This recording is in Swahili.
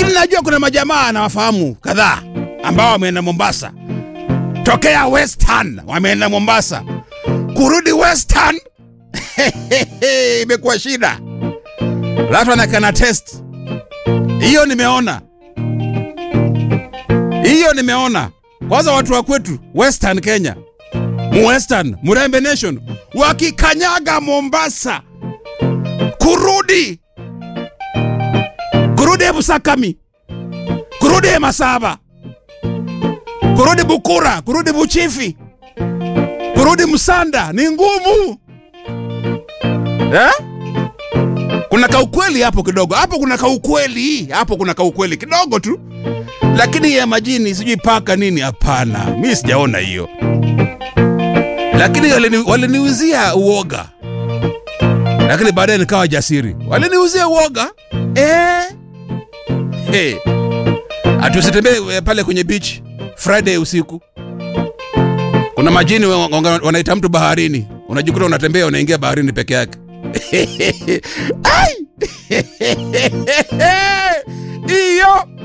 lakini najua kuna majamaa nawafahamu kadhaa ambao wameenda Mombasa tokea Western, wameenda Mombasa, kurudi Western imekuwa shida. Watu wanakana test hiyo, nimeona hiyo, nimeona kwanza watu wa kwetu Western Kenya, mu Western Murembe Nation wakikanyaga Mombasa kurudi kurudi Busakami, kurudi Masaba, kurudi Bukura, kurudi Buchifi, kurudi Msanda ni ngumu eh? Kuna kaukweli hapo kidogo, hapo kuna kaukweli, hapo kuna kaukweli kidogo tu, lakini ya majini sijui paka nini, hapana, mi sijaona hiyo, lakini walini- waliniuzia uoga, lakini baadaye nikawa jasiri. Waliniuzia uoga eh. Hey. Atusitembee eh, pale kwenye beach Friday usiku. Kuna majini wa- wa- wanaita mtu baharini, unajikuta unatembea unaingia baharini peke yake. Ai! Hiyo